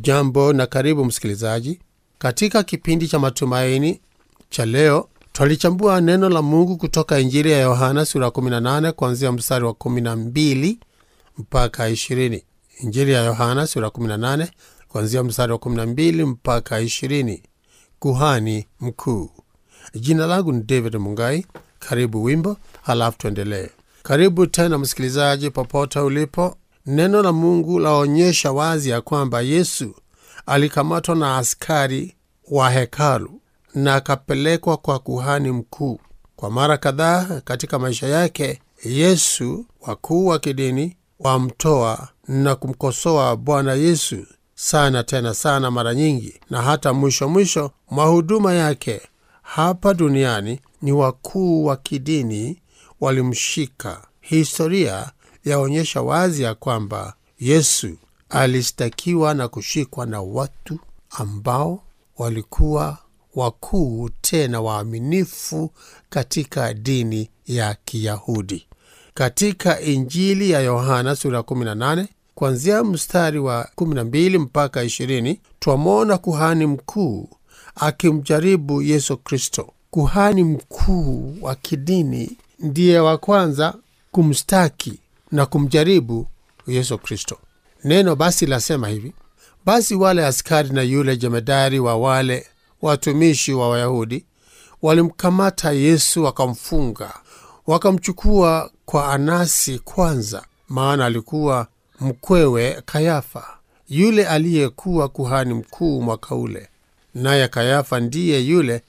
hujambo na karibu msikilizaji katika kipindi cha matumaini cha leo twalichambua neno la mungu kutoka injili ya yohana sura 18 kuanzia mstari wa 12 mpaka 20 injili ya yohana sura 18 kuanzia mstari wa 12 mpaka 20 kuhani mkuu jina langu ni david mungai karibu wimbo halafu tuendelee karibu tena msikilizaji popote ulipo neno la mungu laonyesha wazi ya kwamba yesu alikamatwa na askari wa hekalu na akapelekwa kwa kuhani mkuu kwa mara kadhaa katika maisha yake yesu wakuu wa kidini wamtoa na kumkosoa bwana yesu sana tena sana mara nyingi na hata mwisho mwisho mwa huduma yake hapa duniani ni wakuu wa kidini walimshika historia yaonyesha wazi ya kwamba yesu alistakiwa na kushikwa na watu ambao walikuwa wakuu tena waaminifu katika dini ya kiyahudi katika injili ya yohana sura 18 kuanzia mstari wa 12 mpaka 20 twamwona kuhani mkuu akimjaribu yesu kristo kuhani mkuu wa kidini ndiye wa kwanza kumstaki na kumjaribu yesu kristo neno basi lasema hivi basi wale askari na yule jemedari wa wale watumishi wa wayahudi walimkamata yesu wakamfunga wakamchukua kwa anasi kwanza maana alikuwa mkwewe kayafa yule aliyekuwa kuhani mkuu mwaka ule naye kayafa ndiye yule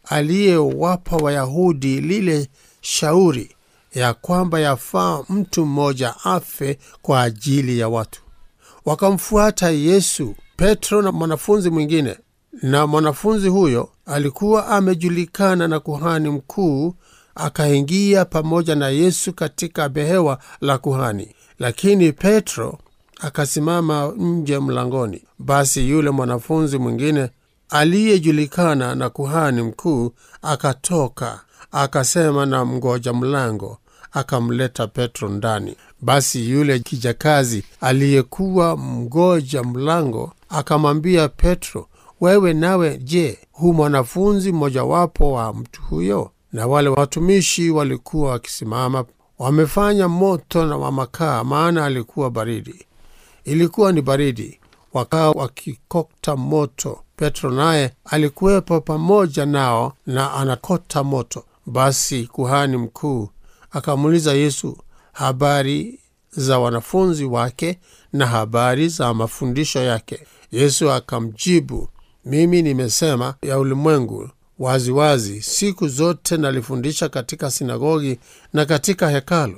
aliyewapa wayahudi lile shauri ya kwamba yafaa mtu mmoja afe kwa ajili ya watu wakamfuata yesu petro na mwanafunzi mwingine na mwanafunzi huyo alikuwa amejulikana na kuhani mkuu akaingia pamoja na yesu katika behewa la kuhani lakini petro akasimama nje mlangoni basi yule mwanafunzi mwingine aliyejulikana na kuhani mkuu akatoka akasema na mgoja mlango akamleta petro ndani basi yule kijakazi aliyekuwa mgoja mlango akamwambia petro wewe nawe je hu mwanafunzi mmojawapo wa mtu huyo na wale watumishi walikuwa wakisimama wamefanya moto na wa makaa maana alikuwa baridi ilikuwa ni baridi wakawa wakikokta moto petro naye alikuwepo pamoja nao na anakota moto basi kuhani mkuu akamuuliza yesu habari za wanafunzi wake na habari za mafundisho yake yesu akamjibu mimi nimesema ya ulimwengu waziwazi wazi, siku zote nalifundisha katika sinagogi na katika hekalu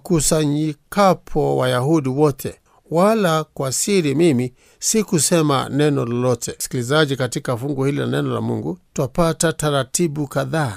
wakusanyikapo wayahudi wote wala kwa siri mimi sikusema neno lolote sikilizaji katika fungu hili la neno la mungu twapata taratibu kadhaa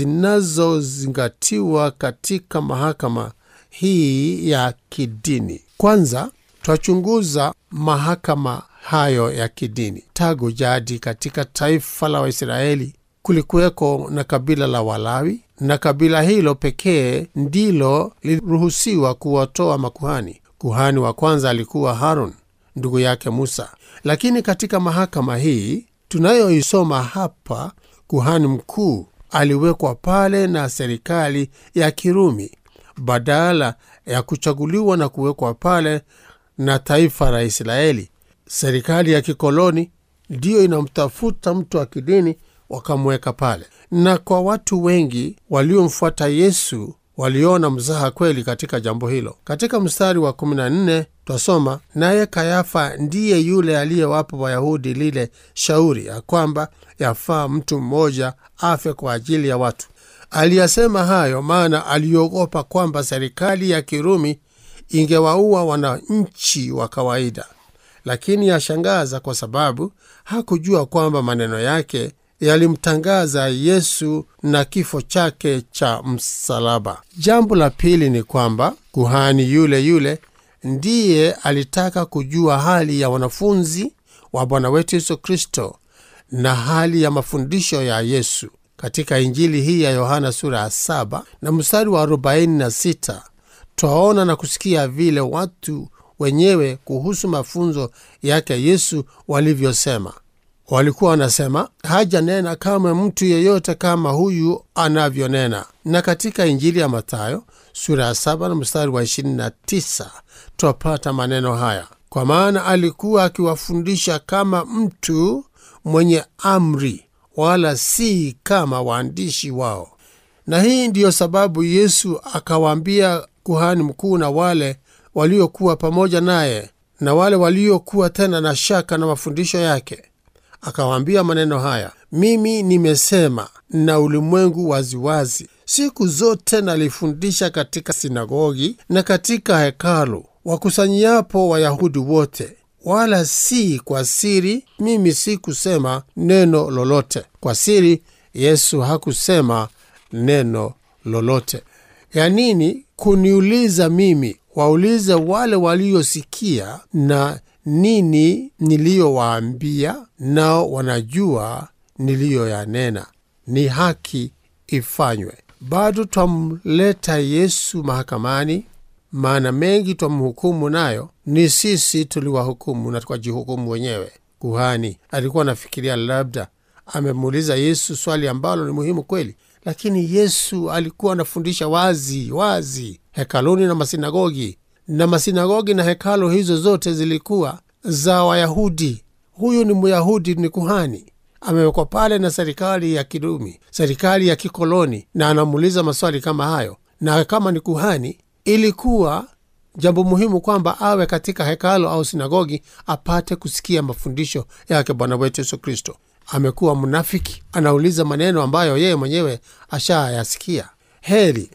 zinazozingatiwa katika mahakama hii ya kidini kwanza twachunguza mahakama hayo ya kidini tagu jadi katika taifa la waisraeli kulikuweko na kabila la walawi na kabila hilo pekee ndilo liliruhusiwa kuwatoa makuhani kuhani wa kwanza alikuwa haron ndugu yake musa lakini katika mahakama hii tunayoisoma hapa kuhani mkuu aliwekwa pale na serikali ya kirumi badala ya kuchaguliwa na kuwekwa pale na taifa la israeli serikali ya kikoloni ndiyo inamtafuta mtu wa kidini wakamweka pale na kwa watu wengi waliomfuata yesu waliona mzaha kweli katika jambo hilo katika mstari wa 14 twasoma naye kayafa ndiye yule aliyewapa wayahudi lile shauri ya kwamba yafaa mtu mmoja afe kwa ajili ya watu aliyasema hayo maana aliogopa kwamba serikali ya kirumi ingewaua wananchi wa kawaida lakini yashangaza kwa sababu hakujua kwamba maneno yake yalimtangaza yesu na kifo chake cha msalaba jambo la pili ni kwamba kuhani yule yule ndiye alitaka kujua hali ya wanafunzi wa bwana wetu yesu kristo na hali ya mafundisho ya yesu katika injili hii ya yohana sura ya 7 na mstari wa 46 twaona na kusikia vile watu wenyewe kuhusu mafunzo yake Yesu walivyosema. Walikuwa wanasema hajanena kama mtu yeyote kama huyu anavyonena. Na katika Injili ya Mathayo sura ya saba na mstari wa 29 twapata maneno haya, kwa maana alikuwa akiwafundisha kama mtu mwenye amri, wala si kama waandishi wao. Na hii ndiyo sababu Yesu akawaambia kuhani mkuu na wale waliokuwa pamoja naye na wale waliokuwa tena na shaka na mafundisho yake, akawaambia maneno haya, mimi nimesema na ulimwengu waziwazi, siku zote nalifundisha katika sinagogi na katika hekalu, wakusanyiapo Wayahudi wote, wala si kwa siri. Mimi si kusema neno lolote kwa siri. Yesu hakusema neno lolote. Ya nini kuniuliza mimi? Waulize wale waliosikia na nini niliyowaambia, nao wanajua niliyoyanena. Ni haki ifanywe. Bado twamleta Yesu mahakamani, maana mengi twamhukumu nayo ni sisi tuliwahukumu na tukajihukumu wenyewe. Kuhani alikuwa anafikiria labda amemuuliza Yesu swali ambalo ni muhimu kweli, lakini Yesu alikuwa anafundisha wazi wazi hekaluni na masinagogi, na masinagogi na hekalu hizo zote zilikuwa za Wayahudi. Huyu ni Myahudi, ni kuhani, amewekwa pale na serikali ya Kirumi, serikali ya kikoloni, na anamuuliza maswali kama hayo. Na kama ni kuhani, ilikuwa jambo muhimu kwamba awe katika hekalu au sinagogi apate kusikia mafundisho yake Bwana wetu Yesu Kristo. Amekuwa mnafiki, anauliza maneno ambayo yeye mwenyewe ashayasikia. Heri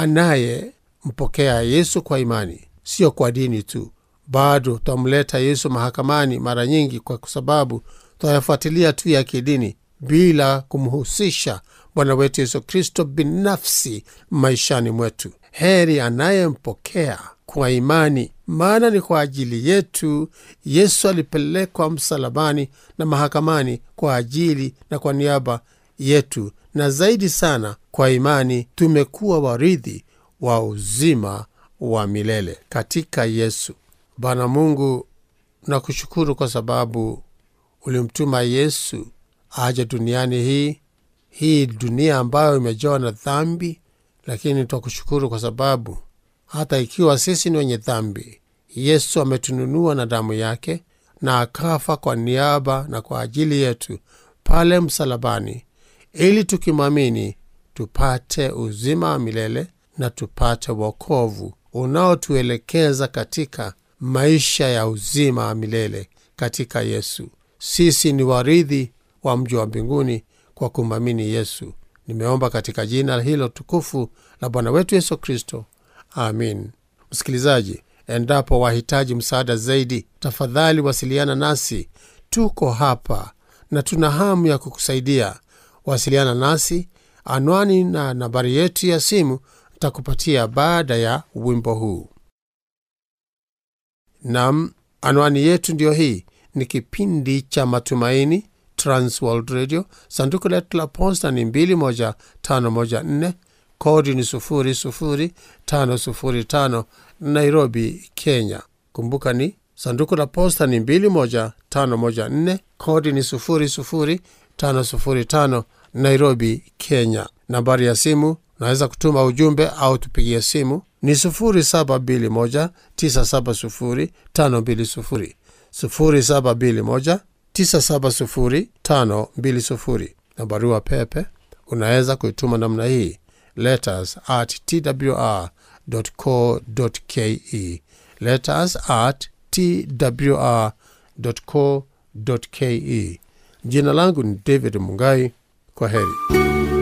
anayempokea Yesu kwa imani, sio kwa dini tu. Bado twamleta Yesu mahakamani mara nyingi kwa sababu twayafuatilia tu ya kidini bila kumhusisha Bwana wetu Yesu Kristo binafsi maishani mwetu. Heri anayempokea kwa imani, maana ni kwa ajili yetu Yesu alipelekwa msalabani na mahakamani kwa ajili na kwa niaba yetu, na zaidi sana kwa imani tumekuwa warithi wa uzima wa milele katika Yesu. Bwana Mungu, nakushukuru kwa sababu ulimtuma Yesu aje duniani hii hii dunia ambayo imejawa na dhambi, lakini twakushukuru kwa sababu hata ikiwa sisi ni wenye dhambi, Yesu ametununua na damu yake na akafa kwa niaba na kwa ajili yetu pale msalabani, ili tukimwamini tupate uzima wa milele na tupate wokovu unaotuelekeza katika maisha ya uzima wa milele katika Yesu. Sisi ni warithi wa mji wa mbinguni kwa kumwamini Yesu. Nimeomba katika jina hilo tukufu la Bwana wetu Yesu Kristo, amin. Msikilizaji, endapo wahitaji msaada zaidi, tafadhali wasiliana nasi. Tuko hapa na tuna hamu ya kukusaidia. Wasiliana nasi, anwani na nambari yetu ya simu takupatia baada ya wimbo huu. Nam, anwani yetu ndiyo hii. Ni kipindi cha Matumaini, Transworld Radio. Sanduku letu la posta ni 21514 kodi ni 00505 Nairobi, Kenya. Kumbuka ni sanduku la posta ni 21514 kodi ni 00505 Nairobi, Kenya. Nambari ya simu unaweza kutuma ujumbe au tupigie simu ni 0721970520 0721970520 na barua pepe unaweza kuituma namna hii letters at twr.co.ke letters at twr.co.ke jina langu ni david mungai kwa heri